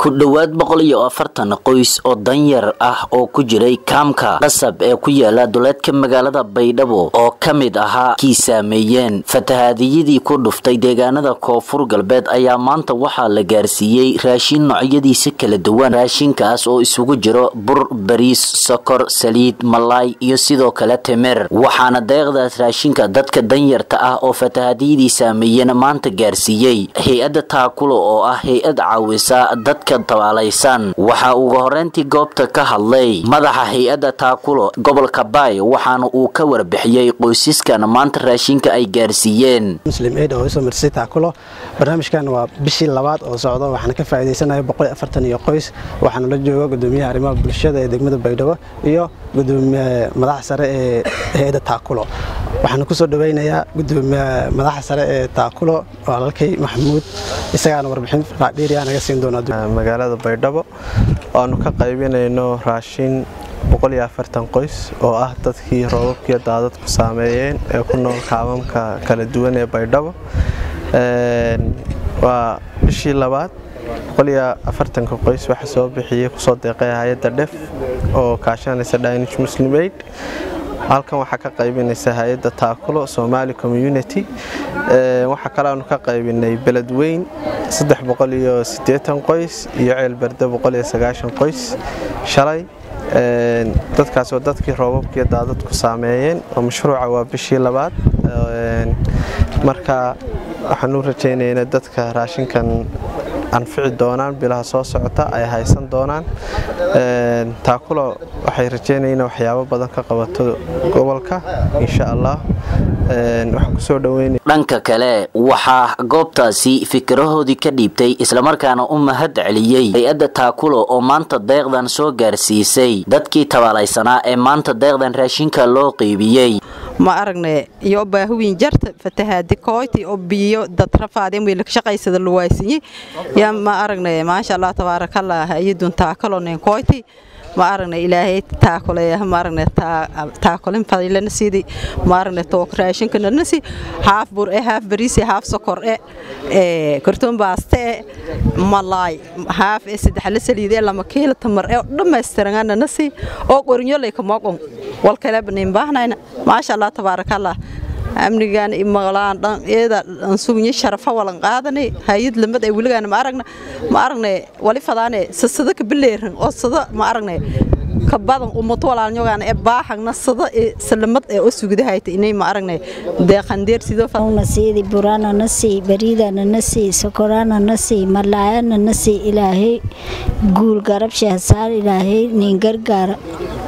ku dhowaad boqol iyo afartan qoys oo danyar ah oo ku jiray kaamka qasab ee ku yaala duleedka magaalada baydhabo oo ka mid ahaa kii saameeyeen fatahaadiyadii ku dhuftay deegaanada koonfur galbeed ayaa maanta waxaa la gaarsiiyey raashin noocyadiisa kala duwan raashinkaas oo isugu jiro bur bariis sokor saliid malaay iyo sidoo kale timir waxaana deeqdaas raashinka dadka danyarta ah oo fatahaadiyadii saameeyeen maanta gaarsiiyey hay-adda taakulo oo ah hay-ad caawisa dadka tabaalaysan waxaa ugu horeyntii goobta ka hadlay madaxa hay-adda taakulo gobolka baay waxaana uu ka warbixiyey qoysaskan maanta raashinka ay gaarsiiyeen muslim aid oo isoo marsay taakulo barnaamijkan waa bishii labaad oo socdo waxaana ka faa'iidaysanaya boqol afartan iyo qoys waxaana la jooga gudoomiyaha arrimaha bulshada ee degmada baydhabo iyo gudoomiye madaxa sare ee hay-adda taakulo waxaana kusoo dhaweynayaa gudoomiye madaxa sare ee taakulo walaalkay maxamuud isagaana warbixin raadheeriya naga siin doona magaalada baydhabo aanu ka qaybinayno raashin qoys oo ah dadkii roobabkiiyo daadadku saameeyeen ee ku nool kaamamka kala duwan ee baydhabo waa bishii labaad qoys waxa soo bixiyey kusoo deeqay hay-adda dhef oo kaashanaysa danish muslim aid halkan waxaa ka qaybinaysa hay-adda taakulo somali community waxaa kale aanu ka qaybinay beledweyn qoys iyo ceelberde qoys shalay dadkaas oo dadkii roobabkiiyo daadadku saameeyeen oo mashruuca waa bishii labaad marka waxaan u rajaynaynaa dadka raashinkan anfici doonaan bilaha soo socota ay haysan doonaan taakulo waxay rajaynayeen waxyaabo badan ka qabato gobolka insha allah dhanka kale waxaa goobtaasi fikirahoodii ka dhiibtay islamarkaana u mahad celiyey hay-adda taakulo oo maanta deeqdan soo gaarsiisay dadkii tabaalaysanaa ee maanta deeqdan raashinka loo qeybiyey ma aragne iyo baahuwiin jarta fatahaadi kooyti oo biyo dad rafaadeen way lakashaqaysada luwaaysinye yaa ma aragne maasha allah tabaarakallah hay-adun taakalonen kooyti ma aragne ilaahay taakuleeya ma aragne taakulin fadilana sidi ma aragne took raashinkana nasi haaf bur e haaf bariis haaf sokor e ee kartoon baaste e malaay haaf e saddex la saliid e lama kiilo tamar e dhammaystirangana nasi oo qorinyo ka moqon wal kale banin baahnayna maasha allah tabaarakallah amnigan maqlaan dhan eeda aan sugnya sharafa walan qaadanay hayad lamad ay wiligaan ma aragna ma aragne wali fadaane sasada ka bileeran oo sada ma aragne ka badan ummato walaalnyogaan ee baaxagna sada ee salamad ee oo sugidahayta inay ma aragne deeqandeer sidoo nasiidi burana nasi bariidana nasi sokorana nasi malaayana nasi ilaahay guul garab shahsaar ilaahay nin gargaara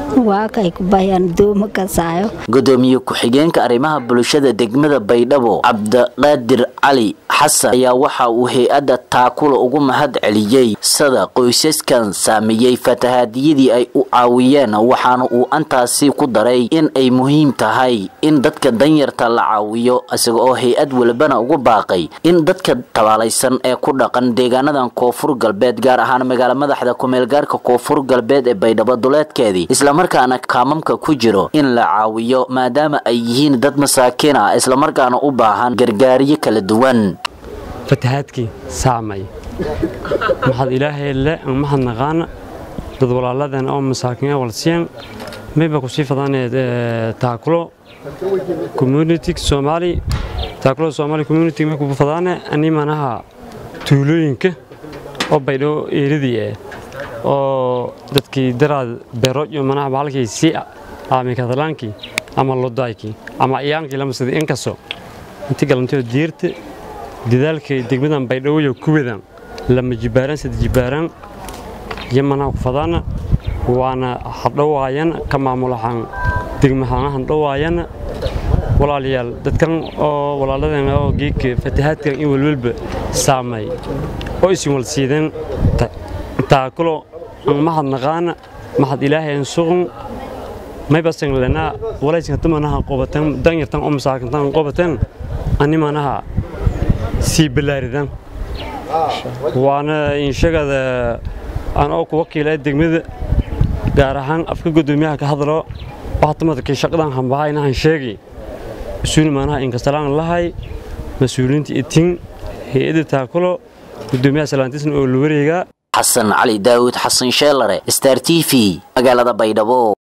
gudoomiye ku-xigeenka arrimaha bulshada degmada baydhabo cabdiqaadir cali xasan ayaa waxa uu hay-adda taakulo ugu mahad celiyey sida qoysaskan saameeyey fatahaadiyadii ay u caawiyeen waxaana uu antaasi ku daray in ay muhiim tahay in dadka danyarta la caawiyo isaga oo hay-ad walbana ugu baaqay in dadka tabaalaysan ee ku dhaqan deegaanadan koonfur galbeed gaar ahaan magaala madaxda kumeelgaarka koonfur galbeed ee baydhabo duleedkeedii islamarkaana kaamamka ku jiro in la caawiyo maadaama ay yihiin dad masaakiin ah islamarkaana u baahan gargaaryo kala duwan fatahaadkii saamay maxad ilaahay le maxad naqaana dad walaaladeen oo masaakiin walsiyan mayba kusii fadaneed taakulo community soomaali taakulo soomaali community may ku fadaane ani manaha tuulooyinka oo baydhabo eeridii eh oo dadkii daraad beerojo manaha bahalkii si aami kadalaankii ama lodaaykii ama iyaankii lamasada inkaso inti galantiyo diirta dadaalkay degmadan baydhawoyo kuwadan lama jibaaraan sida jibaaraan iyo manaha ku fadaana waana hadhowaayana ka maamulahaan degmahaan hadhowaayana walaalayaal dadkan oo walaaladan oo geedka fatahaadkan in walwalba saamay oo isin walsiideen taakulo mahad naqaana mahad ilaahay suqun maybasan lana walaysan tumanaha qobatan danyartan oo masaakintan qobatan ani manaha si bilaaridan waana inshagada aan oo ku wakiilay degmada gaar ahaan afka gudoomiyaha ka hadlo waxtumadkii shaqadan hambaha inahan sheegi isuuni manaha inkastalaan lahay mas-uuliyiinta itin hay-adda taakulo gudoomiyaha salaantiisna oo la wareegaa xasan cali daawud xasan sheelare star t v magaalada baydhabo